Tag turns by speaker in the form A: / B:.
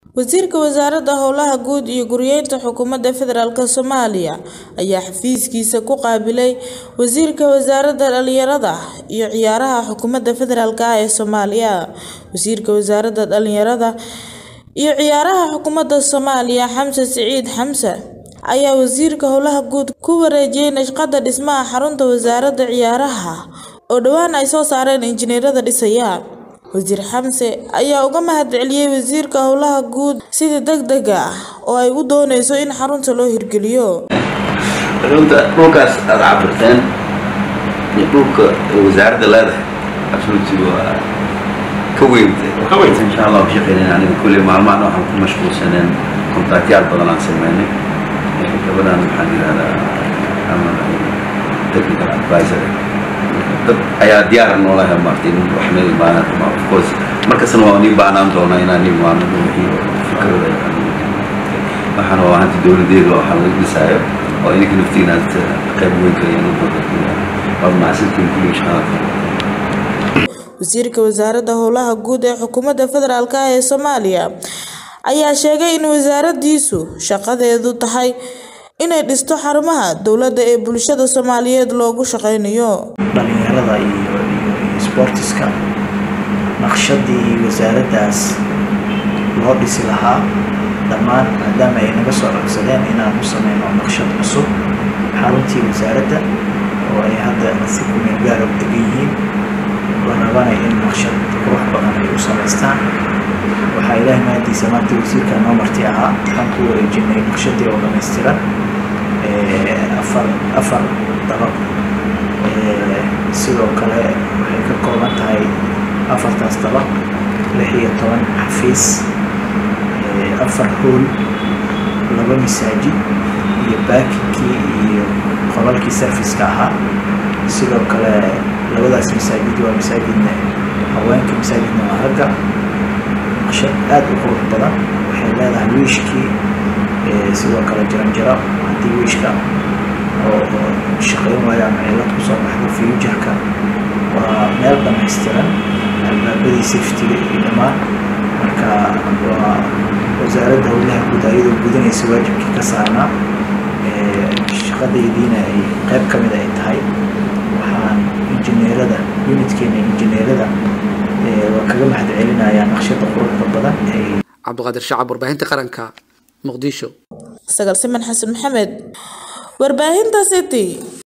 A: Wasiirka Wasaaradda Howlaha Guud iyo Guryeynta Xukuumadda Federaalk Soomaaliya ayaa xafiiskiisa ku qaabilay Wasiirka Wasaaradda Dhallinyarada iyo Ciyaaraha Xukuumadda Federaalk ee Soomaaliya. Wasiirka Wasaaradda Dhallinyarada iyo Ciyaaraha Xukuumadda Soomaaliya Xamse Siciid Xamse ayaa Wasiirka Howlaha Guud ku wareejiyay naqshadda dhismaha xarunta Wasaaradda Ciyaaraha oo dhawaan ay soo saareen injineerada dhisaya. Wasiir Xamse ayaa uga mahadceliyay Wasiirka Howlaha Guud sida degdega ah oo ay u dooneyso in xarunta loo hirgeliyo.
B: runta dhulkaas aad cabirteen iyo dhulka wasaaradda leedahay absolutely waa ka weynta
C: Ka weynta.
B: insha allah ku shaqeynayna aniga kulley maalmahan waxaan ku mashquulsaneen kontaktyaal badan aan sameynay Ee, gabadhan maxaan yidhahdaa ama technical advisor dad ayaa diyaar noolaha maartay in wax meel baahan of course markasna waa nii baahnaan doonaa inaan nii maano wixii fikrada waxaana waa hanta dowladeeda waxaa laga dhisaayo oo idinka naftiina aad qayb weyn kaleeyaan u badan waa mahadsantiin kulli shaqada
A: Wasiirka Wasaaradda Howlaha Guud ee Xukuumadda Federaalk ee Soomaaliya ayaa sheegay in wasaaraddiisu shaqadeedu tahay inay dhisto xarumaha dowladda ee bulshada Soomaaliyeed loogu shaqeynayo.
D: dhalinyarada iyo iyo sportiska naqshadii wasaaraddaas loo dhisi lahaa dhammaan maadaama ay naga soo codsadeen inaan u sameyno naqshad cusub xaruntii wasaaradda oo ay hadda si ku meel gaar u degan yihiin la rabanay in naqshad qurux badan ay u samaystaan waxaa ilaahay mahadiisa maanta wasiirka noo marti ahaa waxaan ku wareejinay naqshadii oo dhammaystiran ee, afar afar dabaq Ee, sidoo kale waxay ka kooban tahay afartaas dabaq lix iyo toban xafiis ee, afar hool laba masaajid iyo baakinkii iyo qolalkii serviska ahaa sidoo kale labadaas masaajid waa masaajidna haweenka masaajidna waa ragga naqshad aad u qurux badan waxay leedahay wiishkii ee, sidoo kale jaranjaro haddii wiishka oo oo shaqayn waayo ama cilad kusoo baxdo future-ka waa meel dhammaystiran albaabadii safety-ga iyo dhammaan marka waa wasaaradda howlaha guud ayadoo gudanaysa waajibkii ka saarnaa ee, shaqadaydiina ay qayb ka mid ay tahay waxaan injineerada unitkeena injineerada ee, waa kaga mahadcelinayaa naqshada quruxda badan ee
E: cabdiqaadir shacab warbaahinta qaranka muqdisho
A: Sagal Siman Xasan Maxamed, Warbaahinta City.